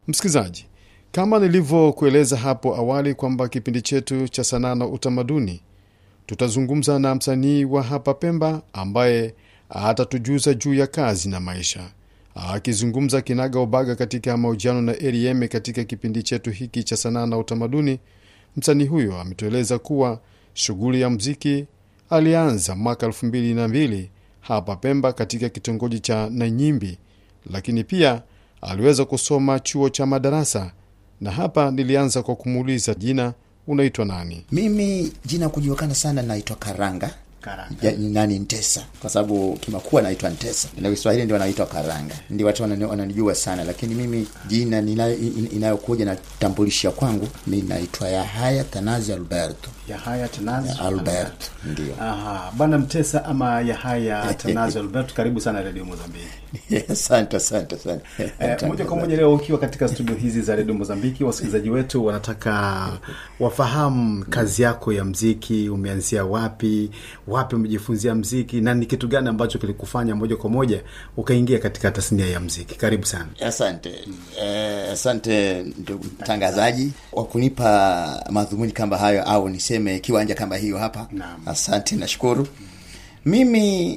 Msikilizaji, kama nilivyokueleza hapo awali kwamba kipindi chetu cha sanaa na utamaduni tutazungumza na msanii wa hapa Pemba ambaye atatujuza juu ya kazi na maisha. Akizungumza kinaga ubaga katika mahojiano na Rm katika kipindi chetu hiki cha sanaa na utamaduni, msanii huyo ametueleza kuwa shughuli ya mziki alianza mwaka elfu mbili na mbili hapa Pemba katika kitongoji cha Nanyimbi, lakini pia aliweza kusoma chuo cha madarasa, na hapa nilianza kwa kumuuliza jina, unaitwa nani? Mimi jina kujulikana sana naitwa Karanga. Karanga. Ya, nani Ntesa, kwa sababu kimakuwa naitwa Ntesa na Kiswahili ndio wanaitwa Karanga, ndio watu wanani- wananijua sana, lakini mimi jina ninayo- in- inayokuja na tambulisha kwangu mi naitwa Yahaya Tanazi Alberto Yahaya Tanazi Alberto, ndio. Aha, bwana Mtesa ama Yahaya Tanazi Albert, karibu sana Radio Mozambiki. Asante, asante, asante. Eh, moja kwa moja leo ukiwa katika studio hizi za redio Mozambiki, wasikilizaji wetu wanataka wafahamu kazi yako ya mziki, umeanzia wapi, wapi umejifunzia mziki na ni kitu gani ambacho kilikufanya moja kwa moja ukaingia katika tasnia ya mziki. Karibu sana. Asante eh, asante ndugu mtangazaji kwa kunipa madhumuni kama hayo, au niseme kiwanja kama hiyo hapa. Naam. Asante, nashukuru. Mimi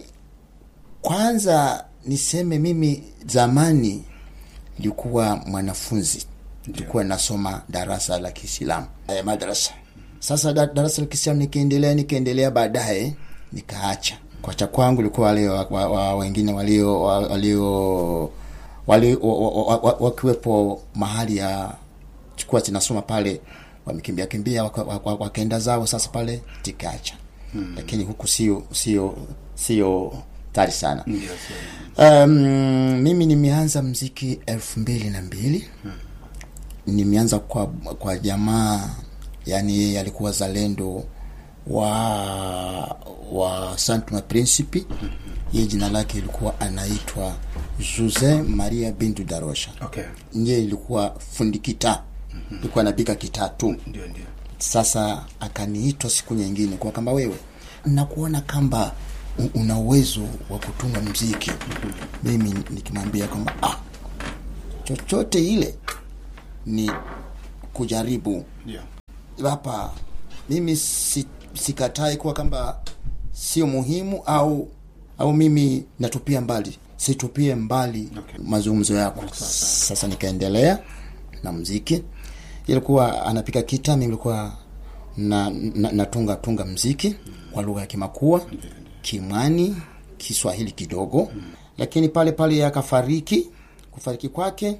kwanza niseme mimi zamani nilikuwa mwanafunzi, nilikuwa nasoma darasa la Kiislamu eh, madrasa. Sasa da, darasa la Kiislamu nikiendelea nikiendelea, baadaye nikaacha. Kwacha kwangu ilikuwa wale wa, wa, wa, wengine walio wa- walio wali, wa, wa, wa, wa, wakiwepo mahali ya chukua zinasoma pale, wamekimbia kimbia waka- waka- wakaenda zao, sasa pale tikacha hmm. Lakini huku sio sio sio tari sana Ndio, sio. Um, mimi nimeanza mziki elfu mbili na mbili nimeanza kwa kwa jamaa yani yeye alikuwa zalendo wa wa Santuma Principe yeye jina lake ilikuwa anaitwa Jose Maria Bintu Darosha Okay. ndiye ilikuwa fundi kitaa ilikuwa anapiga kitaa tu Ndio, ndio. sasa akaniitwa siku nyingine kwa kamba wewe nakuona kamba u- una uwezo wa kutunga mziki mimi nikimwambia kwamba ah, chochote ile ni kujaribu Ndio. hapa mimi si, sikatai kuwa kwamba sio muhimu au au mimi natupia mbali situpie mbali Okay. mazungumzo yako sasa nikaendelea na mziki ilikuwa anapika kita mimi ilikuwa na, na, natunga tunga mziki kwa lugha ya kimakua kimwani kiswahili kidogo lakini pale pale akafariki kufariki kwake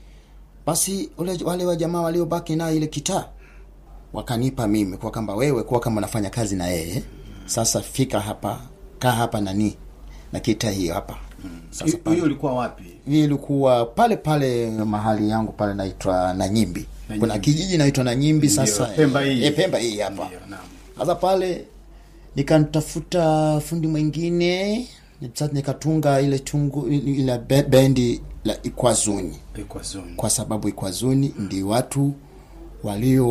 basi ule, wale wa jamaa waliobaki naye ile kitaa wakanipa mimi kwa kwamba wewe kuwa kama unafanya kazi na yeye sasa fika hapa kaa hapa nani na kita hiyo hapa sasa Hiyo pale hiyo ulikuwa wapi? hii ilikuwa pale pale mahali yangu pale naitwa Nanyimbi. Nanyimbi. Kuna kijiji naitwa Nanyimbi sasa. Pemba hii. E, Pemba hii hapa. Ndio, naam. Sasa pale nikantafuta fundi mwingine sasa nikatunga ile tungu ile be- bendi la Ikwazuni Ilikuwa zone. kwa sababu Ikwazuni ndi watu walio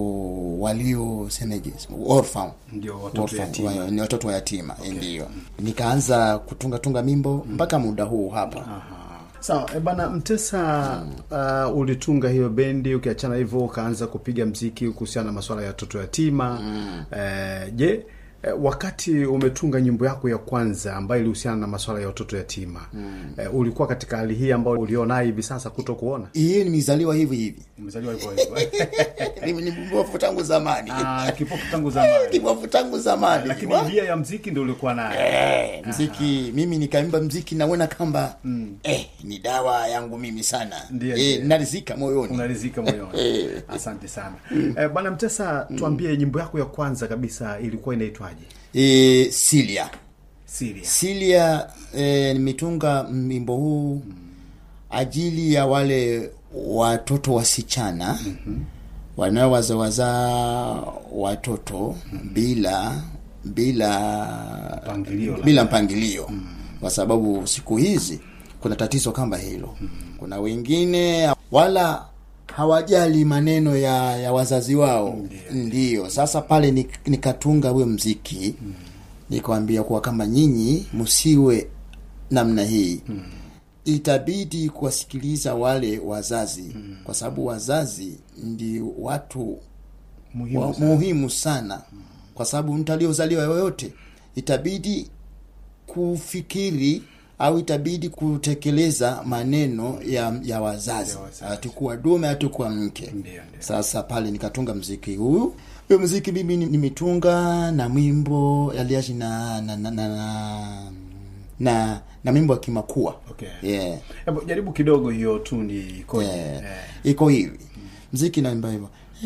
walio semeje orphan Ndio, watoto Orphan, yatima. wa- ni watoto wa yatima ndio nikaanza kutunga tunga mimbo mpaka muda huu hapa Sawa, e bana Mtesa, uh, ulitunga hiyo bendi, ukiachana hivyo ukaanza kupiga mziki kuhusiana na masuala ya watoto yatima. Eh, je, eh, wakati umetunga nyimbo yako ya kwanza ambayo ilihusiana na masuala ya watoto yatima eh, ulikuwa katika hali hii ambayo ulionayo hivi sasa kuto kuona? hiyo nimezaliwa hivi hivi Umezaliwa hivyo hivyo. mimi ni mbovu tangu zamani Ah, kipofu tangu zamani. kibofu tangu zamani Lakini Wa- njia ya mziki ndio ulikuwa nayo. Eh, mziki mimi nikaimba mziki naona kamba eh, ni dawa yangu mimi sana Ndiyo, eh, ndiyo. narizika moyoni unarizika moyoni. Asante sana. Eh, bwana Mtesa, tuambie nyimbo yako ya kwanza kabisa ilikuwa inaitwaje? eh, Silia Siria. Silia eh, nimetunga wimbo huu ajili ya wale watoto wasichana wanaowazawaza watoto bila bila Mpangilio, bila mpangilio kwa sababu siku hizi kuna tatizo kama hilo kuna wengine wala hawajali maneno ya, ya wazazi wao ndiyo sasa pale nik- nikatunga we mziki nikawambia kuwa kama nyinyi msiwe namna hii itabidi kuwasikiliza wale wazazi kwa sababu wazazi ndi watu Muhimu wa, sana. muhimu sana kwa sababu mtu aliozaliwa yoyote itabidi kufikiri au itabidi kutekeleza maneno ya, ya wazazi Ya wazazi. hatukuwa dume hatukuwa mke Ndio, ndio. sasa pale nikatunga mziki huu huyo mziki mimi ni- nimetunga na mwimbo aliaji na na na, na, na, na, na mwimbo wa kimakua Okay. yeah. Hebu jaribu kidogo hiyo tundi ikoje? Yeah. Eh. iko hivi mziki naimba hivyo